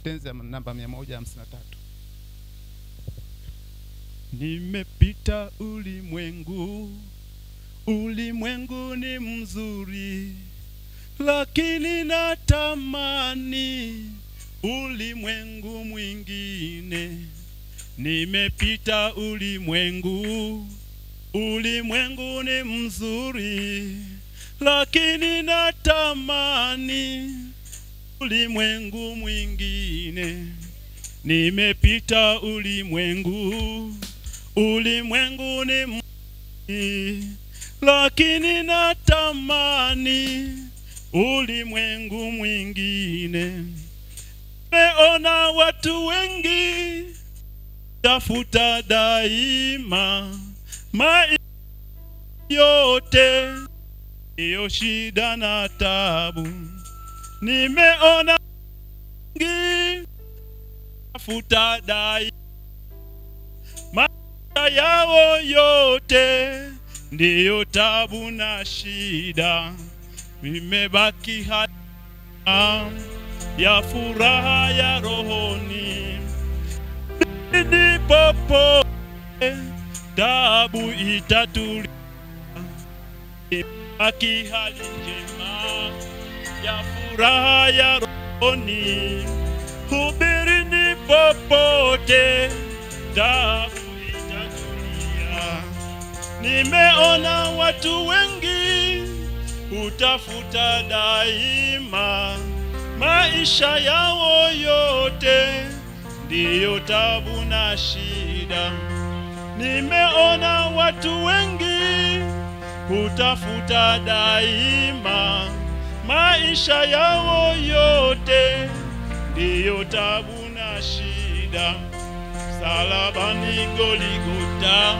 tenzi ya namba 153 nimepita ulimwengu ulimwengu ni mzuri lakini natamani ulimwengu mwingine nimepita ulimwengu ulimwengu ni mzuri lakini natamani ulimwengu mwingine nimepita ulimwengu ulimwengu ni mzuri lakini natamani ulimwengu mwingine meona watu wengi tafuta daima maisha yote iyo shida na tabu nimeona wengi tafuta daima maisha yao yote ndiyo tabu na shida vimebaki haya ya furaha ya rohoni ni popote tabu itatulia baki hali njema ya furaha ya rohoni hubirini popote tabu itatulia nimeona watu wengi hutafuta daima maisha yao yote ndiyo tabu na shida nimeona watu wengi hutafuta daima maisha yao yote ndiyo tabu na shida salabani goligota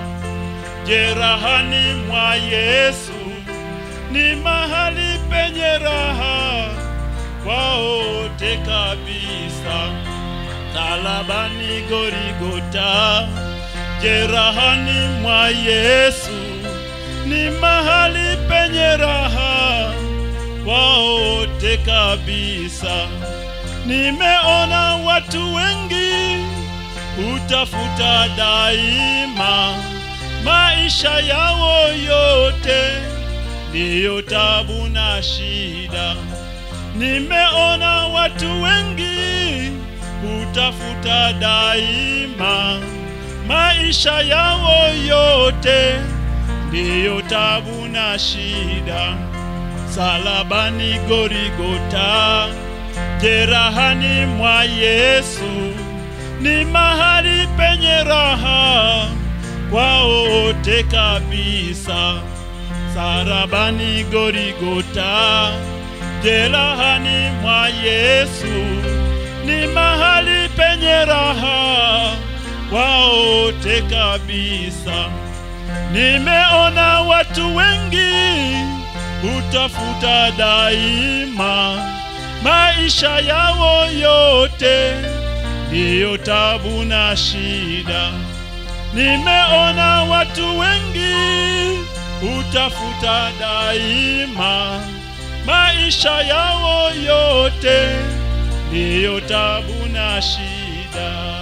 jerahani mwa yesu ni mahali penye raha kwa wote kabisa salabani gorigota jerahani mwa yesu ni mahali penye raha kwa wote kabisa nimeona watu wengi hutafuta daima maisha yao yote ndiyo tabu na shida nimeona watu wengi hutafuta daima maisha yao yote ndiyo tabu na shida salabani gorigota jerahani mwa yesu ni mahali penye raha kwa wote kabisa sarabani gorigota jerahani mwa yesu ni mahali penye raha kwa wote kabisa nimeona watu wengi hutafuta daima maisha yao yote ndiyo tabu na shida nimeona watu wengi hutafuta daima maisha yao yote ndiyo tabu na shida